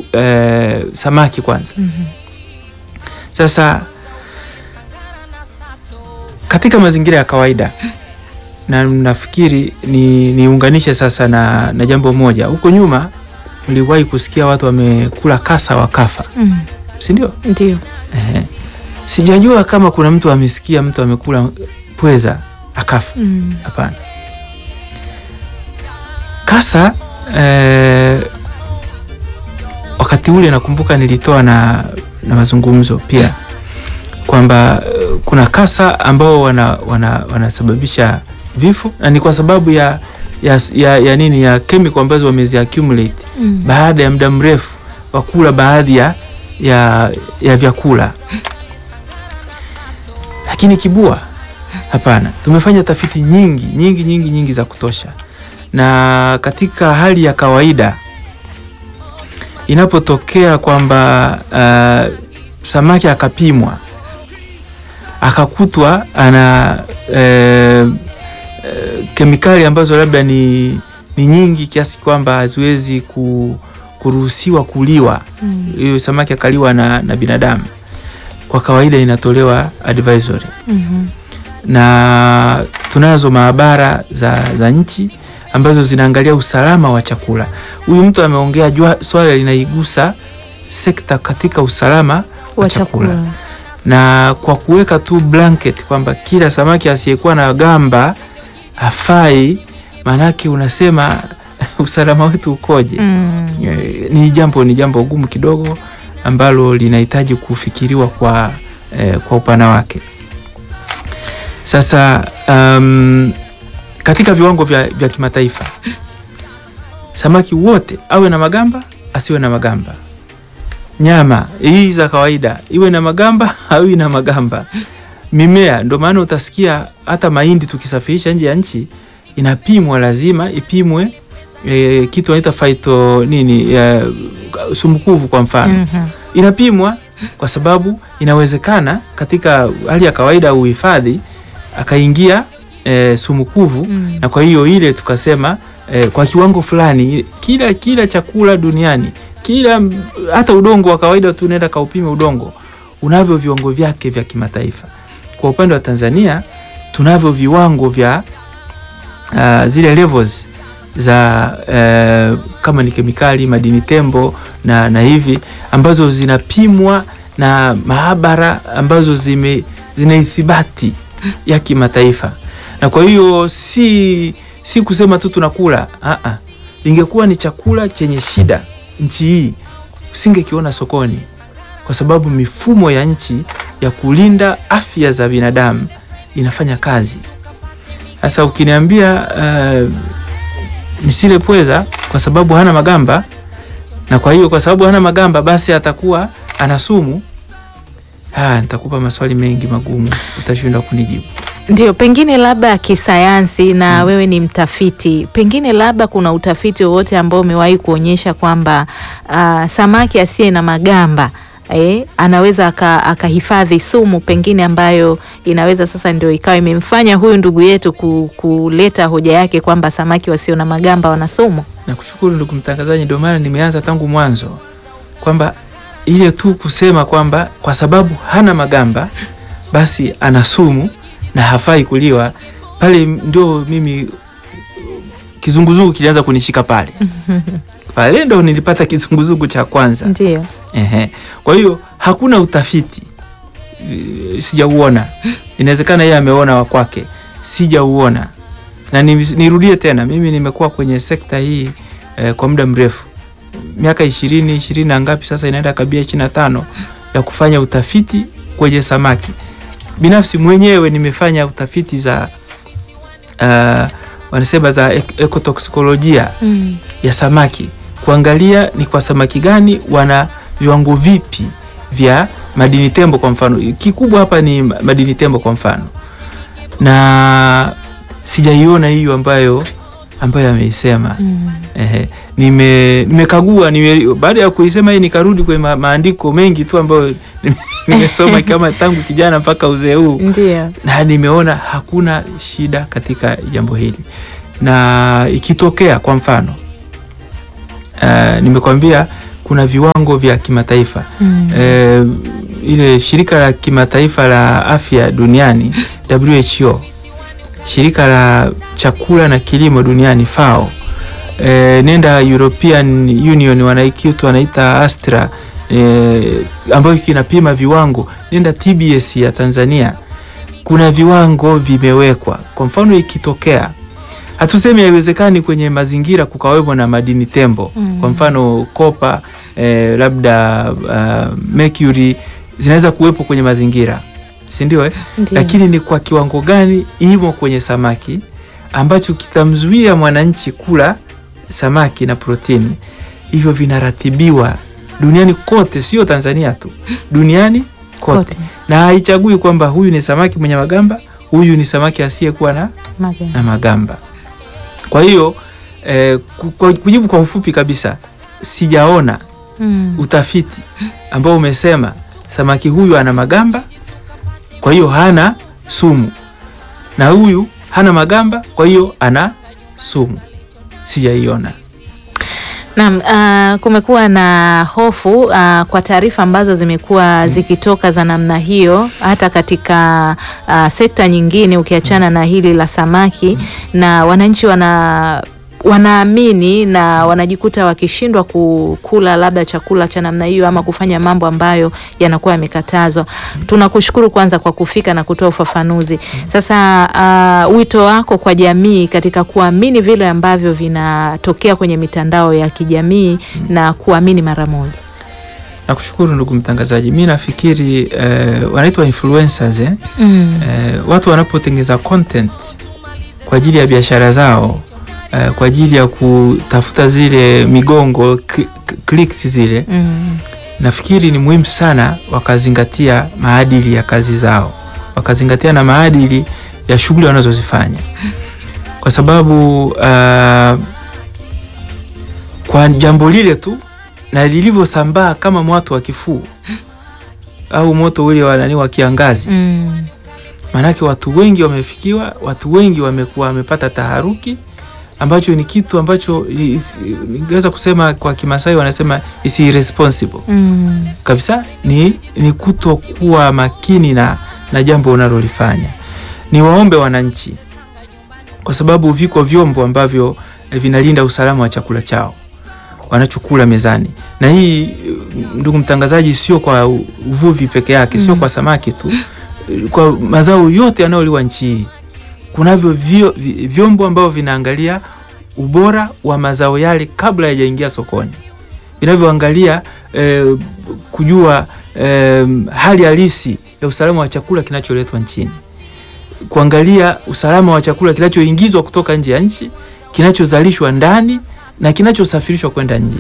kuhusu eh, samaki kwanza. Mhm. Sasa katika mazingira ya kawaida na nafikiri ni niunganishe sasa na, na jambo moja. Huko nyuma mliwahi kusikia watu wamekula kasa wakafa, Mm. si ndio? Ndio. Ehe. Sijajua kama kuna mtu amesikia mtu amekula pweza akafa. Mm. Hapana. Kasa eh, wakati ule nakumbuka nilitoa na, na mazungumzo pia kwamba eh, kuna kasa ambao wana, wana, wanasababisha vifo na ni kwa sababu ya, ya, ya, ya nini ya chemical ambazo wamezi accumulate Mm. baada ya muda mrefu wa kula baadhi ya, ya, ya vyakula. Lakini kibua, hapana. Tumefanya tafiti nyingi nyingi nyingi nyingi za kutosha, na katika hali ya kawaida inapotokea kwamba uh, samaki akapimwa akakutwa ana eh, eh, kemikali ambazo labda ni, ni nyingi kiasi kwamba haziwezi ku, kuruhusiwa kuliwa Mm. hiyo samaki akaliwa na, na binadamu, kwa kawaida inatolewa advisory, Mhm. na tunazo maabara za, za nchi ambazo zinaangalia usalama wa chakula. Huyu mtu ameongea jua swala linaigusa sekta katika usalama Wa chakula. na kwa kuweka tu blanket kwamba kila samaki asiyekuwa na gamba hafai, maanake unasema usalama wetu ukoje? Mm. Eh, ni jambo ni jambo gumu kidogo ambalo linahitaji kufikiriwa kwa, eh, kwa upana wake. Sasa um, katika viwango vya, vya kimataifa samaki wote awe na magamba asiwe na magamba, nyama hii za kawaida iwe na magamba au na magamba, mimea. Ndio maana utasikia hata mahindi tukisafirisha nje ya nchi inapimwa, lazima ipimwe e, kitu wanaita phyto nini e, sumukuvu kwa mfano Mhm. inapimwa kwa sababu inawezekana katika hali ya kawaida ya uhifadhi akaingia e, sumukuvu Mm. na kwa hiyo ile tukasema e, kwa kiwango fulani kila kila chakula duniani kila hata udongo wa kawaida tu unaenda kaupime udongo unavyo viwango vyake vya kimataifa. Kwa upande wa Tanzania tunavyo viwango vya uh, zile levels za uh, kama ni kemikali, madini tembo na, na hivi ambazo zinapimwa na maabara ambazo zime zina ithibati ya kimataifa, na kwa hiyo si si kusema tu tunakula a a, ingekuwa ni chakula chenye shida nchi hii usingekiona sokoni, kwa sababu mifumo ya nchi ya kulinda afya za binadamu inafanya kazi. Sasa ukiniambia uh, nisile pweza kwa sababu hana magamba, na kwa hiyo kwa sababu hana magamba basi atakuwa ana sumu, ah, nitakupa maswali mengi magumu, utashindwa kunijibu. Ndio, pengine labda kisayansi na wewe ni mtafiti, pengine labda kuna utafiti wowote ambao umewahi kuonyesha kwamba ah, samaki asiye na magamba eh, anaweza aka- akahifadhi sumu pengine ambayo inaweza sasa ndio ikawa imemfanya huyu ndugu yetu ku, kuleta hoja yake kwamba samaki wasio na magamba wana sumu. Nakushukuru ndugu mtangazaji, ndio maana nimeanza tangu mwanzo kwamba ile tu kusema kwamba kwa sababu hana magamba basi ana sumu na hafai kuliwa, pale ndio mimi kizunguzungu kilianza kunishika pale pale, ndo nilipata kizunguzungu cha kwanza. Ndio. Ehe. Kwa hiyo hakuna utafiti eh, sijauona. Inawezekana yeye ameona wa kwake, sijauona. Na ni- nirudie tena, mimi nimekuwa kwenye sekta hii eh, kwa muda mrefu, miaka ishirini ishirini na ngapi sasa, inaenda kabia ishirini na tano ya kufanya utafiti kwenye samaki. Binafsi mwenyewe nimefanya utafiti za uh, wanasema za ek- ekotoksikolojia Mm. ya samaki kuangalia ni kwa samaki gani wana viwango vipi vya madini tembo. Kwa mfano kikubwa hapa ni ma- madini tembo kwa mfano, na sijaiona hiyo ambayo ambayo ameisema. Mm. Ehe, nime nimekagua nime, baada ya kuisema hii nikarudi kwenye ma, maandiko mengi tu ambayo nime- nimesoma kama tangu kijana mpaka uzee huu Ndio. na nimeona hakuna shida katika jambo hili, na ikitokea kwa mfano uh, nimekwambia kuna kuna viwango vya kimataifa Mm. eh, ile shirika la kimataifa la afya duniani WHO, shirika la chakula na kilimo duniani FAO, eh, nenda European Union wanaikitu wanaita Astra eh, ambayo kinapima viwango, nenda TBS ya Tanzania, kuna viwango vimewekwa. Kwa mfano ikitokea hatusemi haiwezekani kwenye mazingira kukawepo na madini tembo Mm. kwa mfano kopa eh, labda uh, mercury zinaweza kuwepo kwenye mazingira si ndio eh? Ndiyo. lakini ni kwa kiwango gani imo kwenye samaki ambacho kitamzuia mwananchi kula samaki na protini hivyo vinaratibiwa duniani kote sio tanzania tu duniani kote, Kote. na haichagui kwamba huyu ni samaki mwenye magamba huyu ni samaki asiyekuwa na Maganda. na magamba. Kwa hiyo eh, ku- kwa- kujibu kwa ufupi kabisa, sijaona Mm. utafiti ambao umesema samaki huyu ana magamba, kwa hiyo hana sumu, na huyu hana magamba, kwa hiyo ana sumu. Sijaiona. Naam, uh, kumekuwa na hofu uh, kwa taarifa ambazo zimekuwa zikitoka za namna hiyo hata katika uh, sekta nyingine ukiachana na hili la samaki na wananchi wana wanaamini na wanajikuta wakishindwa kukula labda chakula cha namna hiyo ama kufanya mambo ambayo yanakuwa yamekatazwa. Tunakushukuru kwanza kwa kufika na kutoa ufafanuzi. Sasa uh, wito wako kwa jamii katika kuamini vile ambavyo vinatokea kwenye mitandao ya kijamii na kuamini mara moja. Nakushukuru ndugu mtangazaji. Mi nafikiri eh, wanaitwa influencers eh? Mm. eh, watu wanapotengeza content kwa ajili ya biashara zao eh, kwa ajili ya kutafuta zile migongo cl- clicks zile, Mm. nafikiri ni muhimu sana wakazingatia maadili ya kazi zao, wakazingatia na maadili ya shughuli wanazozifanya, kwa sababu uh, kwa jambo lile tu na lilivyosambaa kama moto wa kifuu au moto ule wa nani wa kiangazi Mm. maanake watu wengi wamefikiwa, watu wengi wamekuwa wamepata taharuki, ambacho ni kitu ambacho i- it's- ningeweza kusema kwa Kimasai wanasema is irresponsible Mm. kabisa, ni, ni kutokuwa makini na, na jambo unalolifanya. Ni waombe wananchi, kwa sababu viko vyombo ambavyo eh, vinalinda usalama wa chakula chao wanachokula mezani, na hii eh, ndugu mtangazaji, sio kwa u- uvuvi peke yake, sio Mm. kwa samaki tu, eh, kwa mazao yote yanayoliwa nchi hii kunavyo vyo, vi- vyombo ambavyo vinaangalia ubora wa mazao yale kabla hayajaingia sokoni, vinavyoangalia eh, kujua eh, hali halisi ya usalama wa chakula kinacholetwa nchini, kuangalia usalama wa chakula kinachoingizwa kutoka nje ya nchi, kinachozalishwa ndani na kinachosafirishwa kwenda nje,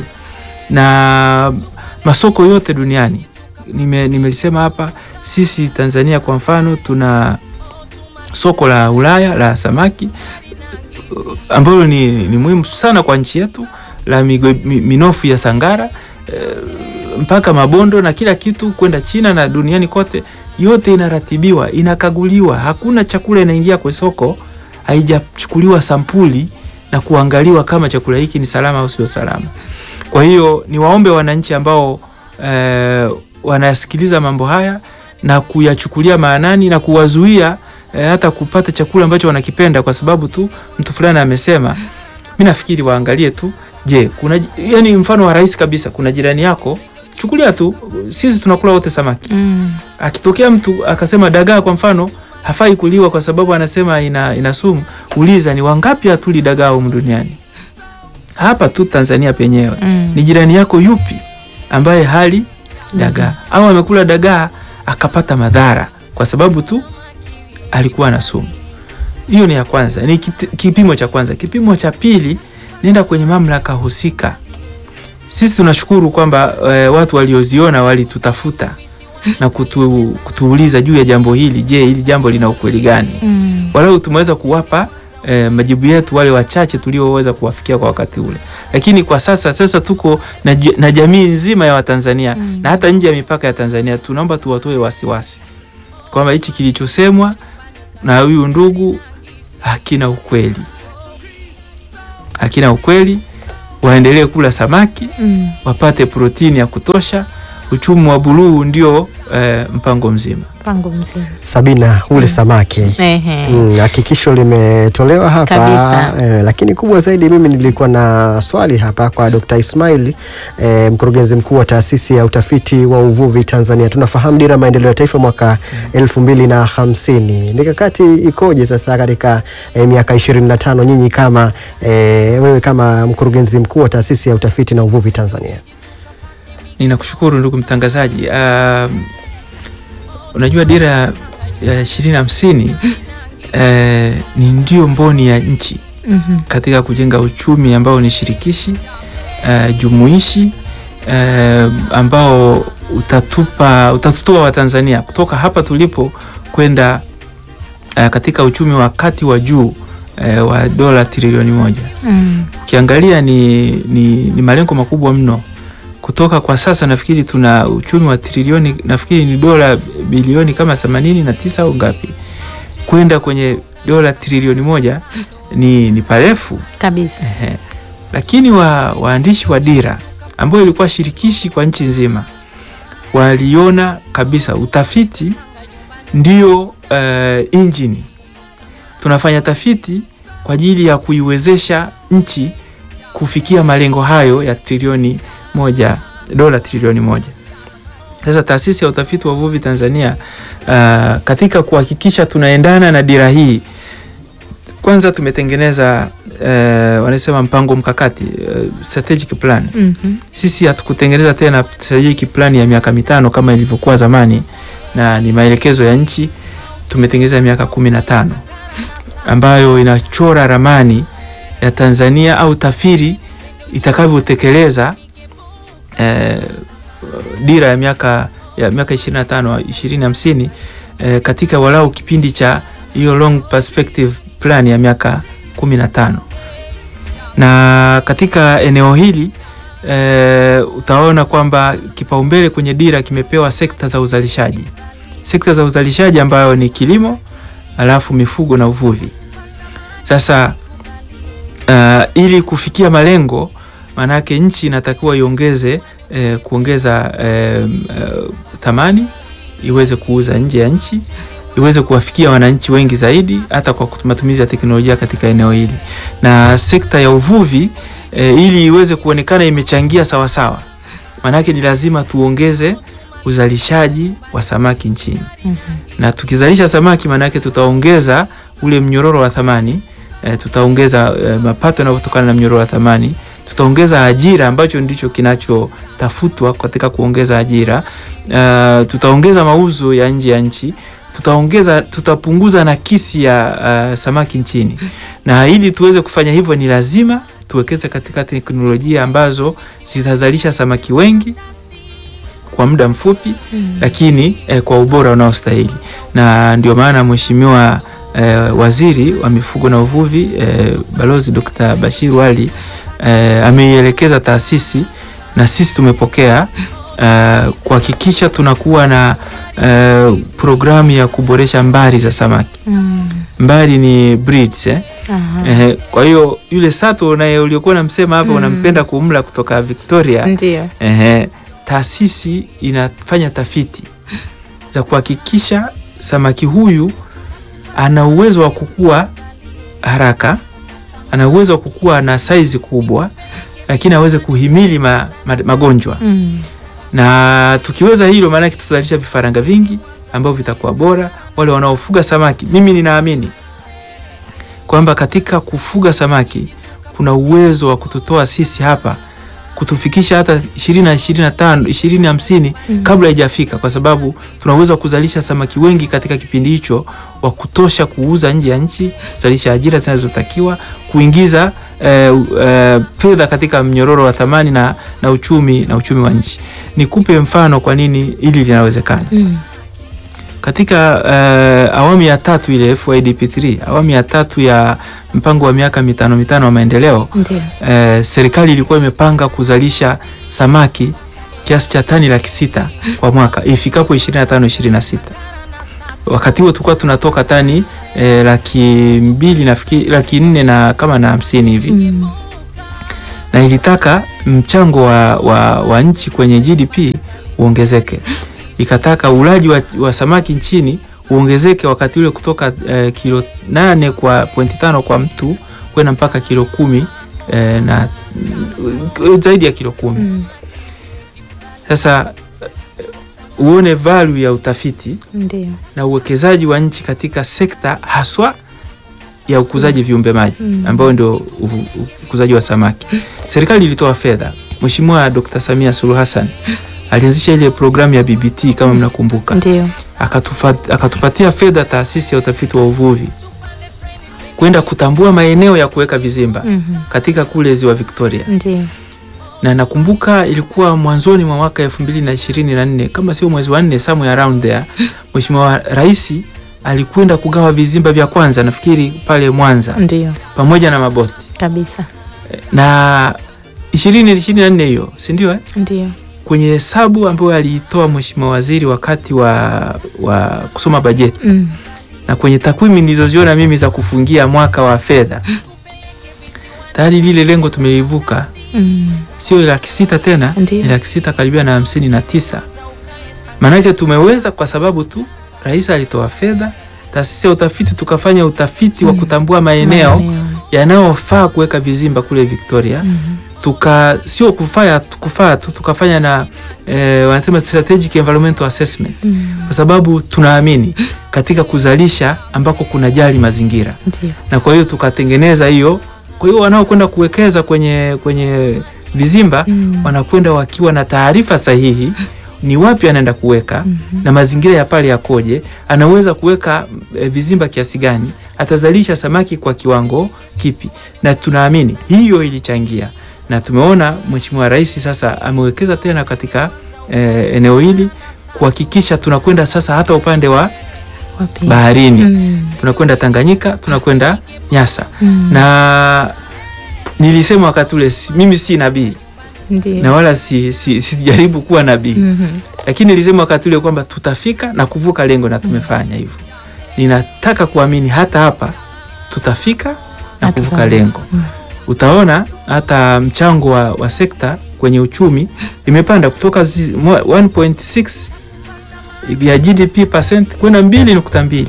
na masoko yote duniani. Nime, nimelisema hapa, sisi Tanzania kwa mfano tuna soko la Ulaya la samaki uh, ambalo ni, ni muhimu sana kwa nchi yetu la migo, mi, minofu ya Sangara eh, mpaka mabondo na kila kitu kwenda China na duniani kote, yote inaratibiwa, inakaguliwa. Hakuna chakula inaingia kwa soko haijachukuliwa sampuli na kuangaliwa kama chakula hiki ni salama au sio salama. Kwa hiyo ni waombe wananchi ambao eh, wanasikiliza mambo haya na kuyachukulia maanani na kuwazuia eh, hata kupata chakula ambacho wanakipenda kwa sababu tu mtu fulani amesema. Mi nafikiri waangalie tu, je, kuna yani, mfano wa rahisi kabisa, kuna jirani yako, chukulia tu, sisi tunakula wote samaki. Mm. Akitokea mtu akasema dagaa kwa mfano hafai kuliwa kwa sababu anasema ina, ina sumu, uliza ni wangapi hatuli dagaa humu duniani? Hapa tu Tanzania penyewe Mm. ni jirani yako yupi ambaye hali dagaa au amekula dagaa akapata madhara kwa sababu tu alikuwa na sumu. Hiyo ni ya kwanza, ni kit- kipimo cha kwanza. Kipimo cha pili, nenda kwenye mamlaka husika. Sisi tunashukuru kwamba e, watu walioziona walitutafuta na kutu, kutuuliza juu ya jambo hili. Je, hili jambo lina ukweli gani? Mm. walau tumeweza kuwapa eh, majibu yetu wale wachache tulioweza kuwafikia kwa wakati ule, lakini kwa sasa sasa tuko na, j- na jamii nzima ya Watanzania Mm. na hata nje ya mipaka ya Tanzania, tunaomba tuwatoe wasiwasi kwamba hichi kilichosemwa na huyu ndugu hakina ukweli, hakina ukweli waendelee kula samaki Mm. wapate protini ya kutosha. Uchumi wa buluu ndio eh, mpango mzima. Mpango mzima. Sabina, ule samaki Ehe. Mm, hakikisho limetolewa hapa Kabisa. eh, lakini kubwa zaidi mimi nilikuwa na swali hapa kwa Dr. Ismail eh, mkurugenzi mkuu wa taasisi ya utafiti wa uvuvi Tanzania. Tunafahamu dira ya maendeleo ya taifa mwaka elfu mbili na hamsini. Mikakati ikoje sasa katika eh, miaka ishirini na tano nyinyi kama eh, wewe kama mkurugenzi mkuu wa taasisi ya utafiti na uvuvi Tanzania? Ninakushukuru ndugu mtangazaji. Um, unajua dira ya ishirini hamsini eh, ni ndio mboni ya nchi Mhm. katika kujenga uchumi ambao ni shirikishi eh, jumuishi eh, ambao utatupa utatutoa Watanzania kutoka hapa tulipo kwenda eh, katika uchumi wa kati wa juu eh, wa dola trilioni moja. Mm. Ukiangalia ni, ni, ni malengo makubwa mno. Kutoka kwa sasa nafikiri tuna uchumi wa trilioni, nafikiri ni dola bilioni kama themanini na tisa au ngapi, kwenda kwenye dola trilioni moja ni, ni parefu. Kabisa. Ehe. Lakini wa, waandishi wa dira ambayo ilikuwa shirikishi kwa nchi nzima waliona kabisa utafiti ndio uh, injini. Tunafanya tafiti kwa ajili ya kuiwezesha nchi kufikia malengo hayo ya trilioni moja, dola trilioni moja. Sasa taasisi ya utafiti wa uvuvi Tanzania uh, katika kuhakikisha tunaendana na dira hii kwanza tumetengeneza eh, wanasema mpango mkakati eh, strategic plan. Mhm. Sisi hatukutengeneza tena strategic plan ya miaka mitano kama ilivyokuwa zamani, na ni maelekezo ya nchi. Tumetengeneza miaka kumi na tano ambayo inachora ramani ya Tanzania au TAFIRI itakavyotekeleza eh, dira ya miaka ya miaka 25 2050 eh, katika walau kipindi cha hiyo long perspective plan ya miaka 15 na katika eneo hili e, utaona kwamba kipaumbele kwenye dira kimepewa sekta za uzalishaji, sekta za uzalishaji ambayo ni kilimo, alafu mifugo na uvuvi. Sasa uh, ili kufikia malengo, maanake nchi inatakiwa iongeze eh, kuongeza eh, eh, thamani iweze kuuza nje ya nchi iweze kuwafikia wananchi wengi zaidi hata kwa matumizi ya teknolojia katika eneo hili, na sekta ya uvuvi e, ili iweze kuonekana imechangia sawasawa, maanake ni lazima tuongeze uzalishaji wa samaki nchini Mhm. na tukizalisha samaki maanake tutaongeza ule mnyororo wa thamani e, tutaongeza e, mapato yanayotokana na mnyororo wa thamani, tutaongeza ajira ambacho ndicho kinachotafutwa katika kuongeza ajira. Uh, tutaongeza mauzo ya nje ya nchi, tutaongeza tutapunguza nakisi ya uh, samaki nchini, na ili tuweze kufanya hivyo ni lazima tuwekeze katika teknolojia ambazo zitazalisha samaki wengi kwa muda mfupi Mm. lakini eh, kwa ubora unaostahili, na ndio maana mheshimiwa eh, waziri wa mifugo na uvuvi eh, Balozi Dr. Bashir Wali eh, ameielekeza taasisi na sisi tumepokea eh, kuhakikisha tunakuwa na eh, programu ya kuboresha mbari za samaki. Mm. Mbari ni breeds, eh? Aha. Eh, kwa hiyo yule sato naye uliokuwa namsema hapa Mm. unampenda kumla kutoka Victoria Ndio. Ehe, taasisi inafanya tafiti za kuhakikisha samaki huyu ana uwezo wa kukua haraka, ana uwezo wa kukua na saizi kubwa, lakini aweze kuhimili ma, ma, magonjwa. Mm. Na tukiweza hilo, maanake tutazalisha vifaranga vingi ambavyo vitakuwa bora. Wale wanaofuga samaki, mimi ninaamini kwamba katika kufuga samaki kuna uwezo wa kututoa sisi hapa kutufikisha hata ishirini na ishirini na tano ishirini hamsini Mm. kabla haijafika, kwa sababu tuna uwezo wa kuzalisha samaki wengi katika kipindi hicho wa kutosha kuuza nje ya nchi, kuzalisha ajira zinazotakiwa, kuingiza eh, eh, fedha katika mnyororo wa thamani na, na uchumi na uchumi wa nchi. Nikupe mfano kwa nini hili linawezekana. Mm. Katika eh, awamu ya tatu ile FYDP3, awamu ya tatu ya mpango wa miaka mitano mitano wa maendeleo Ndio. eh, serikali ilikuwa imepanga kuzalisha samaki kiasi cha tani laki sita kwa mwaka ifikapo 25 26. Wakati huo tulikuwa tunatoka tani eh, laki mbili nafikiri laki nne na kama na hamsini hivi Mm. na ilitaka mchango wa, wa, wa nchi kwenye GDP uongezeke, ikataka ulaji wa, wa samaki nchini uongezeke wakati ule kutoka eh, kilo nane kwa pointi tano kwa mtu kwenda mpaka kilo kumi eh, na mm, zaidi ya kilo kumi. Mm. Sasa eh, uone value ya utafiti Ndio. na uwekezaji wa nchi katika sekta haswa ya ukuzaji viumbe maji Mm. ambayo ndio u- u- ukuzaji wa samaki. Serikali ilitoa fedha. Mheshimiwa Dr. Samia Suluhu Hassan alianzisha ile programu ya BBT kama mnakumbuka, Ndio. akatufa- akatupatia fedha taasisi ya utafiti wa uvuvi kwenda kutambua maeneo ya kuweka vizimba Mhm. katika kule ziwa Victoria Ndio. na nakumbuka ilikuwa mwanzoni mwa mwaka elfu mbili na ishirini na nne kama sio mwezi wa nne somewhere around there, Mheshimiwa Rais alikwenda kugawa vizimba vya kwanza nafikiri pale Mwanza Ndio. pamoja na maboti Kabisa. na ishirini ishirini na nne hiyo si ndio eh? Ndio. kwenye hesabu ambayo aliitoa Mheshimiwa Waziri wakati wa, wa kusoma bajeti Mm. na kwenye takwimu nilizoziona mimi za kufungia mwaka wa fedha tayari lile lengo tumelivuka Mm. sio laki sita tena Ndiyo. ni laki sita karibia na hamsini na tisa maanake tumeweza kwa sababu tu rais alitoa fedha taasisi ya utafiti tukafanya utafiti wa Mm. kutambua maeneo Maeneo. yanayofaa kuweka vizimba kule Victoria Mhm. tuka sio kufanya kufaa tu tukafanya na eh, wanasema strategic environmental assessment Mm. kwa sababu tunaamini katika kuzalisha ambako kuna jali mazingira Ndio. na kwa hiyo tukatengeneza hiyo. Kwa hiyo wanaokwenda kuwekeza kwenye kwenye vizimba Mm. wanakwenda wakiwa na taarifa sahihi, ni wapi anaenda kuweka Mhm. na mazingira ya pale yakoje, anaweza kuweka e, vizimba kiasi gani, atazalisha samaki kwa kiwango kipi, na tunaamini hiyo ilichangia, na tumeona Mheshimiwa Rais sasa amewekeza tena katika e, eneo hili kuhakikisha tunakwenda sasa hata upande wa Wapi? baharini Mm. tunakwenda Tanganyika, tunakwenda Nyasa Mm. na nilisema wakati ule si- mimi si nabii Ndio. na wala si, si, sijaribu kuwa nabii Mhm. lakini nilisema wakati ule kwamba tutafika na kuvuka lengo na tumefanya hivyo. Ninataka kuamini hata hapa tutafika na Na kuvuka tutafanya. lengo. Mm. Utaona hata mchango wa, wa sekta kwenye uchumi imepanda kutoka zi- mwa- 1.6 ya GDP percent kwenda 2.2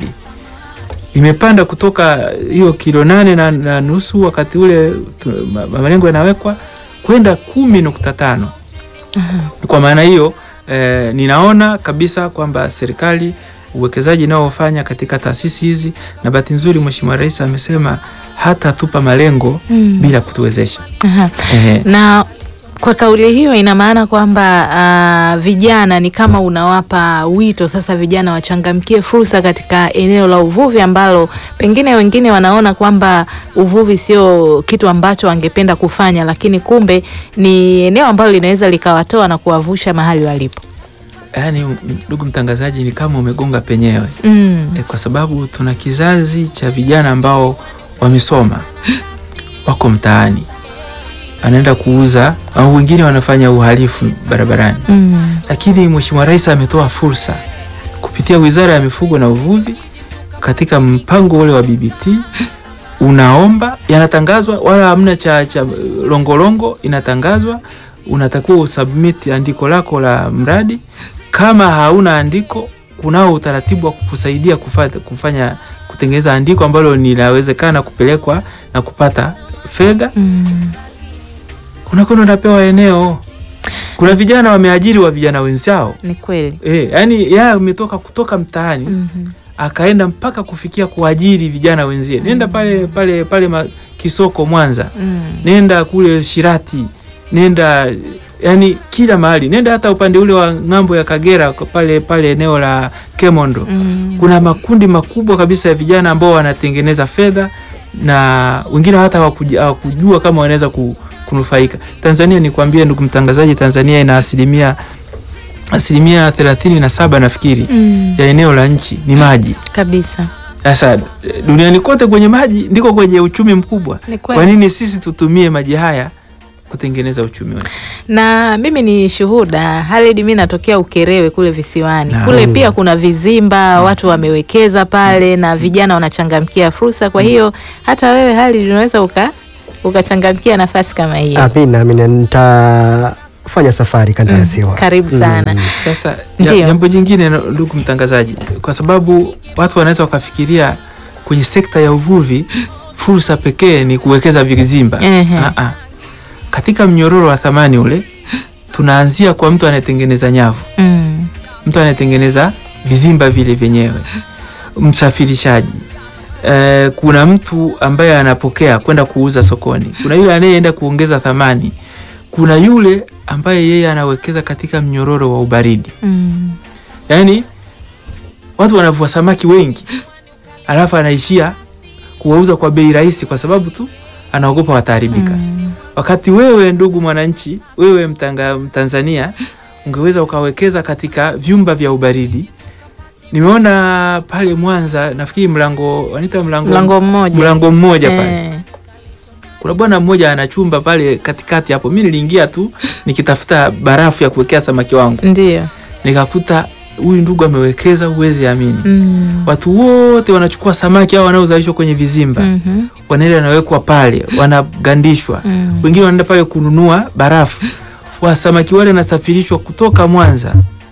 imepanda kutoka hiyo kilo nane na, na nusu wakati ule tu- ma- malengo yanawekwa kwenda kumi nukta tano. Aha. Kwa maana hiyo eh, ninaona kabisa kwamba serikali uwekezaji inaofanya katika taasisi hizi, na bahati nzuri Mheshimiwa Rais amesema hata tupa malengo Mm. bila kutuwezesha. Aha. Ehe. na kwa kauli hiyo ina maana kwamba ah, vijana ni kama unawapa wito sasa, vijana wachangamkie fursa katika eneo la uvuvi ambalo pengine wengine wanaona kwamba uvuvi sio kitu ambacho wangependa kufanya, lakini kumbe ni eneo ambalo linaweza likawatoa na kuwavusha mahali walipo. Yaani, ndugu mtangazaji, ni kama umegonga penyewe Mm. e, kwa sababu tuna kizazi cha vijana ambao wamesoma wako mtaani, anaenda kuuza au wengine wanafanya uhalifu barabarani Mm. lakini Mheshimiwa Rais ametoa fursa kupitia Wizara ya Mifugo na Uvuvi katika mpango ule wa BBT unaomba, yanatangazwa, wala hamna cha, cha longolongo, inatangazwa, unatakiwa usubmit andiko lako la mradi. Kama hauna andiko, kunao utaratibu wa kukusaidia kufanya, kufanya kutengeneza andiko ambalo linawezekana kupelekwa na kupata fedha Mm. unakwenda unapewa eneo. Kuna vijana wameajiri wa vijana wenzao Ni kweli. e, yani yeye ametoka kutoka mtaani Mhm. akaenda mpaka kufikia kuajiri vijana wenzie. Nenda pale pale pale ma, Kisoko Mwanza, Mm. nenda kule Shirati, nenda yani kila mahali, nenda hata upande ule wa ng'ambo ya Kagera pale pale eneo la Kemondo Mm. kuna makundi makubwa kabisa ya vijana ambao wanatengeneza fedha na wengine hata hawakuja- hawakujua kama wanaweza ku- kunufaika. Tanzania nikwambie ndugu mtangazaji, Tanzania ina asilimia asilimia thelathini na saba nafikiri Mm. ya eneo la nchi ni maji. Kabisa. Sasa eh, duniani kote kwenye maji ndiko kwenye uchumi mkubwa. Ni kweli. Kwa nini sisi tutumie maji haya kutengeneza uchumi wetu? na mimi ni shuhuda Halid, mi natokea Ukerewe kule visiwani Naam. kule pia kuna vizimba watu wamewekeza pale na vijana wanachangamkia fursa. Kwa hiyo hata wewe Halid unaweza uka ukachangamkia nafasi kama hiyo. Amina, amina, nitafanya safari kanda ya ziwa. Karibu sana. Mm. Sasa ja- Ndiyo. jambo jingine, no- ndugu mtangazaji, kwa sababu watu wanaweza wakafikiria kwenye sekta ya uvuvi fursa pekee ni kuwekeza vizimba. Ehe. Ah, ah. Katika mnyororo wa thamani ule tunaanzia kwa mtu anayetengeneza nyavu, Mm. mtu anayetengeneza vizimba vile vyenyewe, msafirishaji Eh, kuna mtu ambaye anapokea kwenda kuuza sokoni, kuna yule anayeenda kuongeza thamani, kuna yule ambaye yeye anawekeza katika mnyororo wa ubaridi. Mm. Yaani watu wanavua samaki wengi, alafu anaishia kuwauza kwa bei rahisi, kwa sababu tu anaogopa wataharibika. Mm. Wakati wewe ndugu mwananchi, wewe mtanga, Mtanzania ungeweza ukawekeza katika vyumba vya ubaridi. Nimeona pale Mwanza, nafikiri mlango wanaita mlango, Mlango mmoja. mlango mmoja pale Eh. kuna bwana mmoja ana chumba pale katikati hapo. Mi niliingia tu nikitafuta barafu ya kuwekea samaki wangu, Ndio. nikakuta huyu ndugu amewekeza, huwezi amini. Mm. Watu wote wanachukua samaki au wanaozalishwa kwenye vizimba Mhm. wanaenda wanawekwa pale, wanagandishwa. Mm. Wengine wanaenda pale kununua barafu. Wa samaki wale wanasafirishwa kutoka Mwanza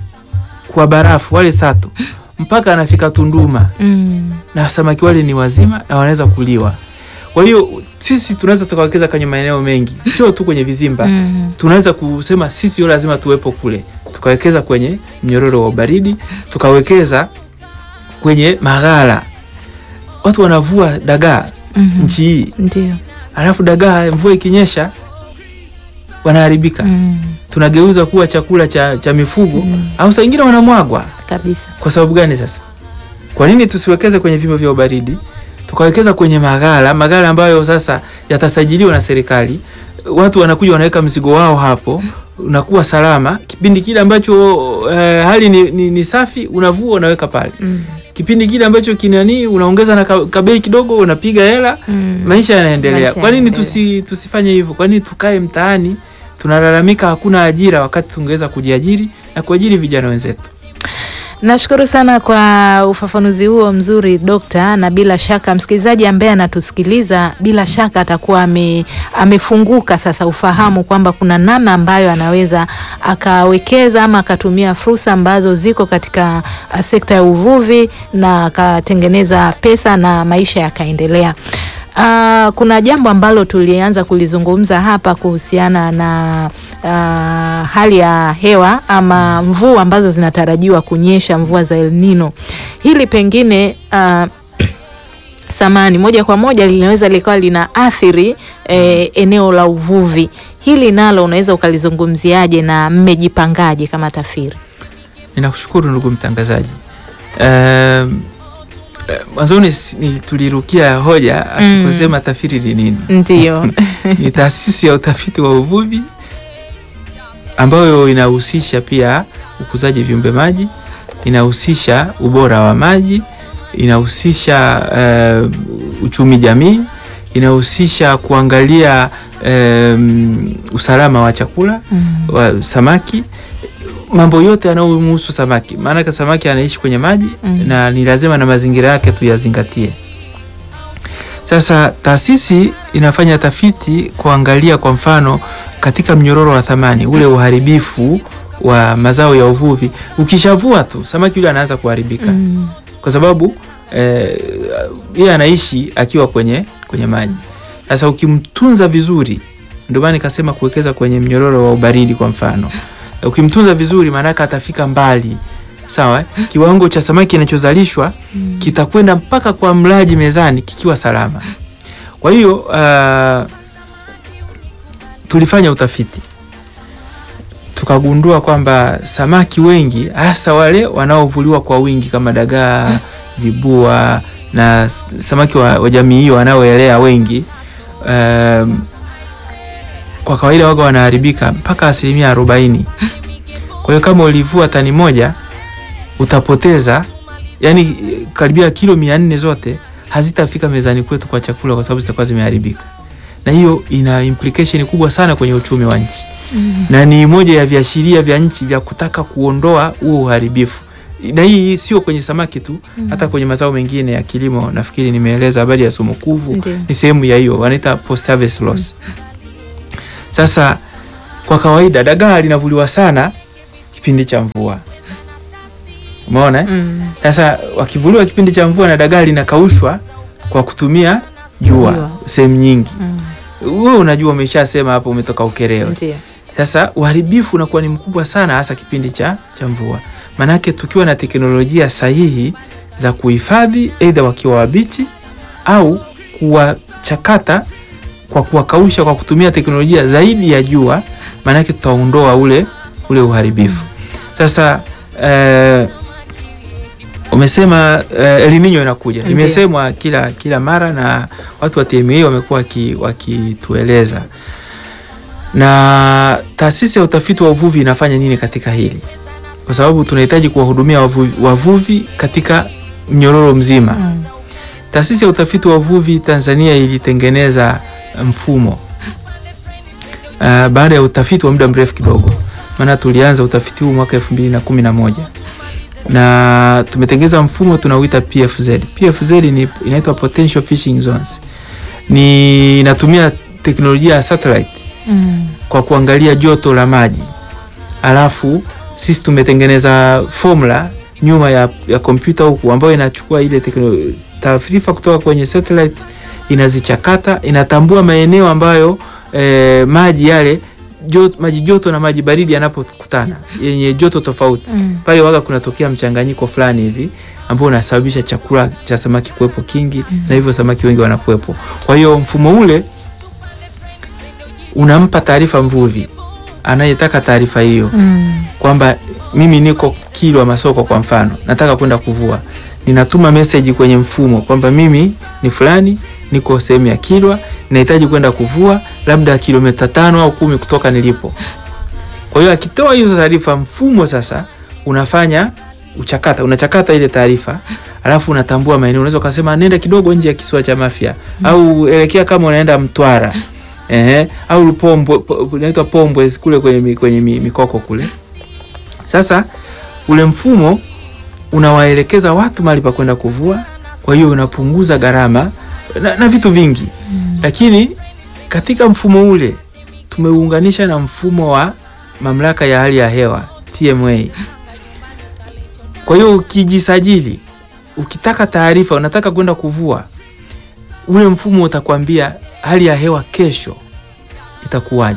kwa barafu wale sato mpaka anafika Tunduma, Mm. na samaki wale ni wazima na wanaweza kuliwa. Kwa hiyo sisi tunaweza tukawekeza kwenye maeneo mengi, sio tu kwenye vizimba. Mm. Tunaweza kusema sisi sio lazima tuwepo kule, tukawekeza kwenye mnyororo wa ubaridi, tukawekeza kwenye maghala. Watu wanavua dagaa Mhm. nchi hii, Ndio. alafu dagaa mvua ikinyesha wanaharibika, Mm. tunageuza kuwa chakula cha, cha mifugo Mm. au saa ingine wanamwagwa. Kabisa. Kwa sababu gani sasa? Kwa nini tusiwekeze kwenye vyumba vya ubaridi tukawekeza kwenye maghala, maghala ambayo sasa yatasajiliwa na serikali, watu wanakuja wanaweka mzigo wao hapo, unakuwa salama. Kipindi kile ambacho eh, hali ni, ni, ni safi, unavua unaweka pale. Mm. Kipindi kile ambacho kinani, unaongeza na ka- kabei kidogo, unapiga hela, Mm. maisha yanaendelea. Maisha Kwa nini yanaendelea. tusi, tusifanye hivyo? Kwa nini tukae mtaani tunalalamika hakuna ajira, wakati tungeweza kujiajiri na kuajiri vijana wenzetu? Nashukuru sana kwa ufafanuzi huo mzuri Dokta, na bila shaka msikilizaji ambaye anatusikiliza bila shaka atakuwa ame, amefunguka sasa ufahamu kwamba kuna namna ambayo anaweza akawekeza ama akatumia fursa ambazo ziko katika uh, sekta ya uvuvi na akatengeneza pesa na maisha yakaendelea. Uh, kuna jambo ambalo tulianza kulizungumza hapa kuhusiana na uh, hali ya hewa ama mvua ambazo zinatarajiwa kunyesha, mvua za El Nino. Hili pengine uh, samani moja kwa moja linaweza likawa lina athiri eh, eneo la uvuvi. Hili nalo unaweza ukalizungumziaje na mmejipangaje kama TAFIRI? Ninakushukuru ndugu mtangazaji. Um, eh, mwanzoni si- ni tulirukia hoja atukusema TAFIRI ni nini? Ndio. Ni taasisi ya utafiti wa uvuvi ambayo inahusisha pia ukuzaji viumbe maji, inahusisha ubora wa maji, inahusisha eh, uchumi jamii, inahusisha kuangalia em, usalama wa chakula Mm. wa samaki, mambo yote yanayomhusu samaki, maanake samaki anaishi kwenye maji Mm. na ni lazima na mazingira yake tuyazingatie. Sasa taasisi inafanya tafiti kuangalia kwa mfano katika mnyororo wa thamani ule uharibifu wa mazao ya uvuvi. Ukishavua tu samaki yule anaanza kuharibika Mm. kwa sababu eh, yeye anaishi akiwa kwenye kwenye maji. Sasa ukimtunza vizuri, ndio maana nikasema kuwekeza kwenye mnyororo wa ubaridi kwa mfano. Ukimtunza vizuri, maanake atafika mbali, sawa eh? Kiwango cha samaki kinachozalishwa Mm. kitakwenda mpaka kwa mlaji mezani kikiwa salama. Kwa hiyo uh, tulifanya utafiti tukagundua kwamba samaki wengi hasa wale wanaovuliwa kwa wingi kama dagaa, vibua na s- samaki wa, wa jamii hiyo wanaoelea wengi um, kwa kawaida waga wanaharibika mpaka asilimia arobaini. Kwa hiyo kama ulivua tani moja utapoteza yani karibia kilo mia nne zote hazitafika mezani kwetu kwa chakula kwa sababu zitakuwa zimeharibika, na hiyo ina implication kubwa sana kwenye uchumi wa nchi Mm. na ni moja ya viashiria vya nchi vya kutaka kuondoa huo uharibifu na hii sio kwenye samaki tu hata kwenye mazao mengine ya kilimo nafikiri nimeeleza habari ya sumukuvu Ndiyo. ni sehemu ya hiyo wanaita post harvest loss sasa kwa kawaida dagaa linavuliwa sana kipindi cha mvua umeona eh? Mm. Sasa wakivuliwa kipindi cha mvua na dagaa linakaushwa kwa kutumia jua Jua. sehemu nyingi. Mm. Wewe unajua, umeshasema hapo, umetoka Ukerewe. Ndio. Sasa uharibifu unakuwa ni mkubwa sana, hasa kipindi cha, cha mvua. Maanake tukiwa na teknolojia sahihi za kuhifadhi, aidha wakiwa wabichi au kuwachakata kwa kuwakausha kwa kutumia teknolojia zaidi ya jua, maanake tutaondoa ule ule uharibifu. Sasa eh, umesema eh, El Nino inakuja, Ndiyo. imesemwa kila kila mara na watu wa TMA wamekuwa waki- wakitueleza na taasisi ya utafiti wa uvuvi inafanya nini katika hili, kwa sababu tunahitaji kuwahudumia wavuvi, wavuvi katika mnyororo mzima. Mm. Taasisi ya utafiti wa uvuvi Tanzania ilitengeneza mfumo uh, baada ya utafiti wa muda mrefu kidogo, maana tulianza utafiti huu mwaka elfu mbili na kumi na moja na tumetengeneza mfumo tunauita PFZ. PFZ ni inaitwa potential fishing zones, ni inatumia teknolojia ya satellite Mm. kwa kuangalia joto la maji, alafu sisi tumetengeneza formula nyuma ya, ya kompyuta huku ambayo inachukua ile tekno- taarifa kutoka kwenye satellite inazichakata, inatambua maeneo ambayo eh, maji yale joto, maji joto na maji baridi yanapokutana yenye joto tofauti Mm. pale waga kunatokea mchanganyiko fulani hivi ambao unasababisha chakula cha samaki kuwepo kingi na hivyo samaki wengi wanakuwepo. Kwa hiyo mfumo ule unampa taarifa mvuvi anayetaka taarifa hiyo Mm. kwamba mimi niko Kilwa Masoko kwa mfano, nataka kwenda kuvua, ninatuma meseji kwenye mfumo kwamba mimi ni fulani, niko sehemu ya Kilwa, nahitaji kwenda kuvua labda kilomita tano au kumi kutoka nilipo. Kwa hiyo akitoa hizo taarifa, mfumo sasa unafanya uchakata, unachakata ile taarifa alafu unatambua maeneo. Unaweza ukasema nenda kidogo nje ya kisiwa cha Mafia au elekea kama unaenda Mtwara ehe, au Lupombwe, po- inaitwa Pombwe kule kwenye, mi- kwenye mi- mikoko kule. Sasa ule mfumo unawaelekeza watu mahali pa kwenda kuvua, kwa hiyo unapunguza gharama na, na vitu vingi lakini katika mfumo ule tumeuunganisha na mfumo wa mamlaka ya hali ya hewa TMA. Kwa hiyo ukijisajili, ukitaka taarifa, unataka kwenda kuvua, ule mfumo utakwambia hali ya hewa kesho itakuwaje,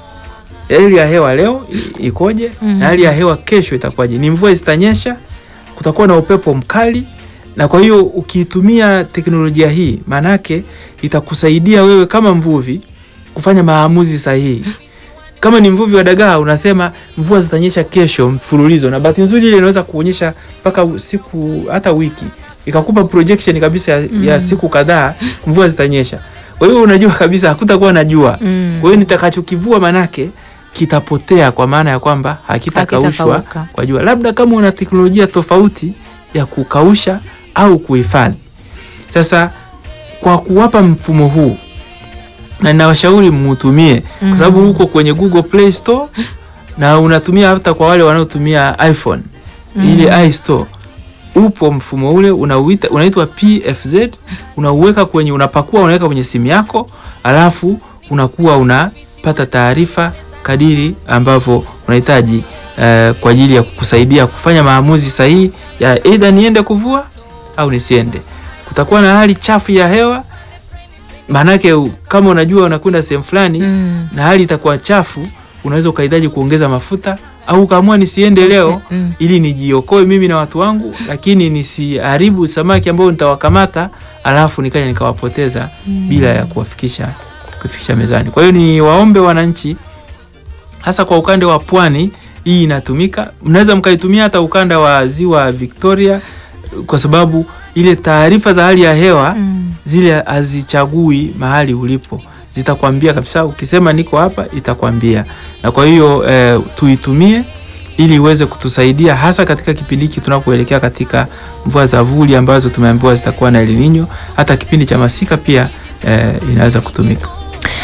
hali ya hewa leo i- ikoje, Mhm. na hali ya hewa kesho itakuwaje, ni mvua zitanyesha, kutakuwa na upepo mkali. Na kwa hiyo ukiitumia teknolojia hii, maanake itakusaidia wewe kama mvuvi kufanya maamuzi sahihi. Kama ni mvuvi wa dagaa, unasema mvua zitanyesha kesho mfululizo, na bahati nzuri ile inaweza kuonyesha mpaka siku hata wiki, ikakupa projection kabisa ya, ya siku kadhaa mvua zitanyesha. Kwa hiyo unajua kabisa hakutakuwa na jua. Mm. Kwa hiyo nitakachokivua manake kitapotea, kwa maana ya kwamba hakitakaushwa Hakitakauka. kwa jua, labda kama una teknolojia tofauti ya kukausha au kuhifadhi. Sasa kwa kuwapa mfumo huu na ninawashauri muutumie kwa sababu huko kwenye Google Play Store na unatumia hata kwa wale wanaotumia iPhone ile iStore upo mfumo ule unauita unaitwa PFZ, unauweka kwenye unapakua unaweka kwenye simu yako, alafu unakuwa unapata taarifa kadiri ambavyo unahitaji eh, kwa ajili ya kukusaidia kufanya maamuzi sahihi ya either niende kuvua au nisiende. Kutakuwa na hali chafu ya hewa, maanake u- kama unajua unakwenda sehemu fulani Mm. na hali itakuwa chafu, unaweza ukahitaji kuongeza mafuta au ukaamua nisiende leo Mm. ili nijiokoe mimi na watu wangu, lakini nisiharibu samaki ambao nitawakamata alafu nikaja nikawapoteza bila ya kuwafikisha kufikisha mezani. Kwa hiyo ni waombe wananchi, hasa kwa ukanda wa pwani, hii inatumika. Mnaweza mkaitumia hata ukanda wa ziwa Victoria, kwa sababu ile taarifa za hali ya hewa Mm. zile hazichagui mahali ulipo, zitakwambia kabisa. Ukisema niko hapa, itakwambia. Na kwa hiyo eh, tuitumie ili iweze kutusaidia hasa katika kipindi hiki tunapoelekea katika mvua za vuli ambazo tumeambiwa zitakuwa na El Nino. Hata kipindi cha masika pia eh, inaweza kutumika.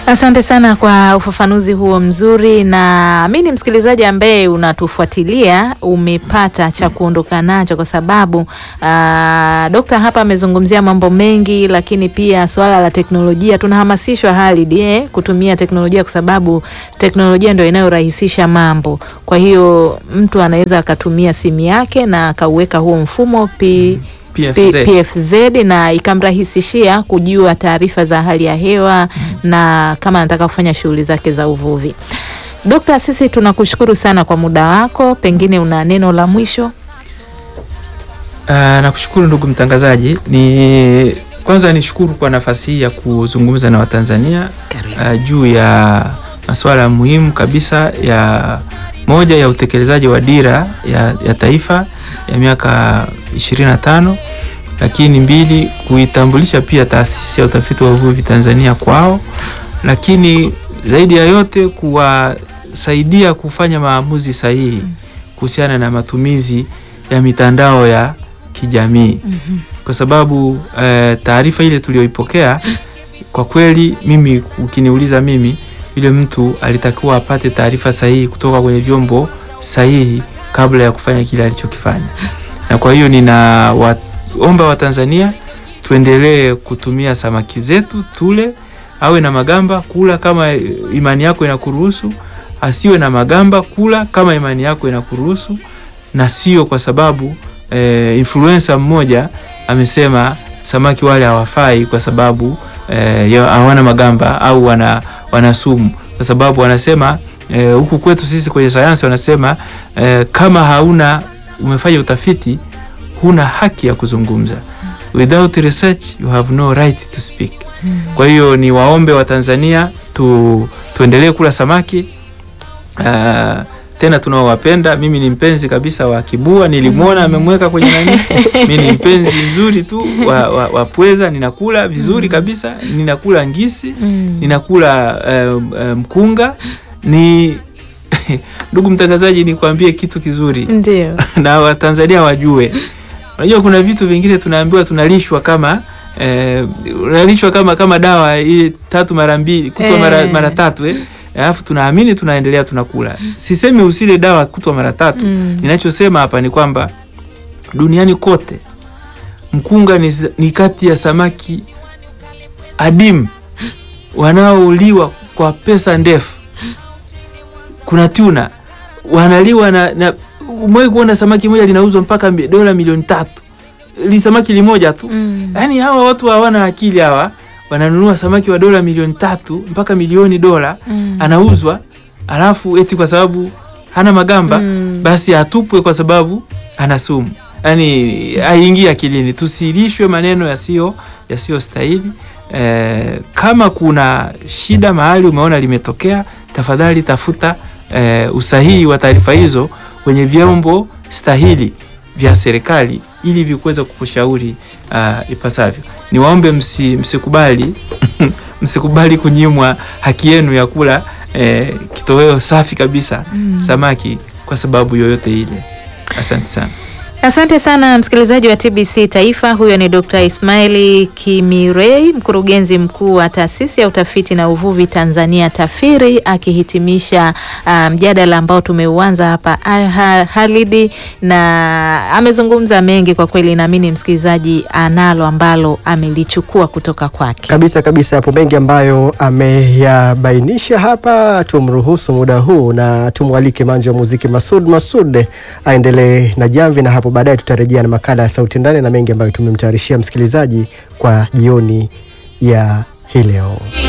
Asante sana kwa ufafanuzi huo mzuri, na mi ni msikilizaji ambaye unatufuatilia, umepata cha kuondoka nacho, kwa sababu aa, dokta hapa amezungumzia mambo mengi, lakini pia swala la teknolojia tunahamasishwa Halid, eh, kutumia teknolojia kwa sababu teknolojia ndio inayorahisisha mambo. Kwa hiyo mtu anaweza akatumia simu yake na akauweka huo mfumo P PFZ. P- PFZ na ikamrahisishia kujua taarifa za hali ya hewa na kama anataka kufanya shughuli zake za uvuvi. Dokta, sisi tunakushukuru sana kwa muda wako, pengine una neno la mwisho? Ah, nakushukuru ndugu mtangazaji. Ni kwanza nishukuru kwa nafasi hii ya kuzungumza na Watanzania ah, juu ya masuala muhimu kabisa ya moja ya utekelezaji wa dira ya, ya taifa ya miaka 25 lakini mbili kuitambulisha pia taasisi ya utafiti wa uvuvi Tanzania kwao, lakini zaidi ya yote kuwasaidia kufanya maamuzi sahihi kuhusiana na matumizi ya mitandao ya kijamii kwa sababu eh, taarifa ile tuliyoipokea kwa kweli, mimi ukiniuliza mimi, yule mtu alitakiwa apate taarifa sahihi kutoka kwenye vyombo sahihi kabla ya kufanya kile alichokifanya, na kwa hiyo ninawaomba Watanzania tuendelee kutumia samaki zetu tule, awe na magamba kula kama imani yako inakuruhusu, asiwe na magamba kula kama imani yako inakuruhusu, na sio kwa sababu eh, influencer mmoja amesema samaki wale hawafai kwa sababu eh, ya- hawana magamba au wana, wana sumu, kwa sababu wanasema eh, huku kwetu sisi kwenye sayansi wanasema eh, kama hauna umefanya utafiti huna haki ya kuzungumza. Without research you have no right to speak. Kwa hiyo ni waombe wa Tanzania tu, tuendelee kula samaki uh, tena tunaowapenda. Mimi ni mpenzi kabisa wa kibua, nilimwona amemweka kwenye nani. Mimi ni mpenzi mzuri tu wa, wa, wa pweza, ninakula vizuri kabisa, ninakula ngisi, ninakula um, um, mkunga ni ndugu mtangazaji, nikwambie kitu kizuri Ndio. na Watanzania wajue. Unajua kuna vitu vingine tunaambiwa tunalishwa kama eh, unalishwa kama kama dawa ile tatu mara mbili kutwa Eh. mara, mara tatu eh. Alafu tunaamini tunaendelea tunakula. Sisemi usile dawa kutwa mara tatu. Mm. Ninachosema hapa ni kwamba duniani kote mkunga ni, ni kati ya samaki adimu wanaouliwa kwa pesa ndefu. Kuna tuna wanaliwa na, na umewahi kuona samaki moja linauzwa mpaka mi- dola milioni tatu li samaki limoja tu Mm. yaani hawa watu hawana akili hawa wananunua samaki wa dola milioni tatu mpaka milioni dola Mm. anauzwa alafu eti kwa sababu hana magamba Mm. basi atupwe kwa sababu ana sumu yaani haingii akilini tusilishwe maneno yasiyo yasiyo stahili eh, kama kuna shida mahali umeona limetokea tafadhali tafuta eh, usahihi wa taarifa hizo kwenye vyombo stahili vya serikali ili vikuweza kukushauri uh, ipasavyo. Niwaombe msi, msikubali msikubali kunyimwa haki yenu ya kula eh, kitoweo safi kabisa samaki kwa sababu yoyote ile. Asante sana. Asante sana msikilizaji wa TBC Taifa. Huyo ni Dr. Ismaili Kimirei, mkurugenzi mkuu wa taasisi ya utafiti na uvuvi Tanzania TAFIRI, akihitimisha ah, mjadala ambao tumeuanza hapa ah, ha- Halidi, na amezungumza mengi kwa kweli. Naamini msikilizaji analo ambalo amelichukua kutoka kwake. Kabisa kabisa, hapo mengi ambayo ameyabainisha hapa. Tumruhusu muda huu na tumwalike manjo wa muziki Masud Masud aendelee na jamvi, na hapo baadaye tutarejea na makala ya sauti ndani na mengi ambayo tumemtayarishia msikilizaji kwa jioni ya hii leo.